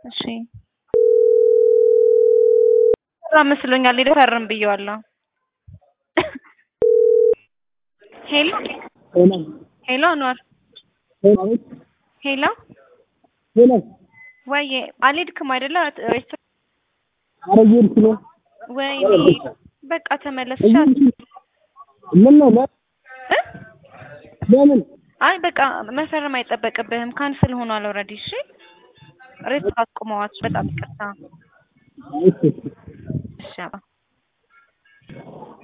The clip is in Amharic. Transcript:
እሺ ስራ መስሎኛል። ሄደህ ፈርም ብየዋለሁ። ሄሎ ሄሎ ሄሎ አኗር ሄሎ አቤት ሄሎ ሄሎ ወይዬ አልሄድክም አይደለ ሬስቶራንት? ኧረ እየሄድኩ ነው። ወይኔ በቃ ተመለስ። እየሄድኩ ነው። ምን ነው ለ- እ? ለምን አይ በቃ መፈረም አይጠበቅብህም። ካንስል ሆኗል ኦልሬዲ። እሺ ሬስቶራንት አቁመዋት። በጣም ይቅርታ። እሺ እሺ እሺ አባ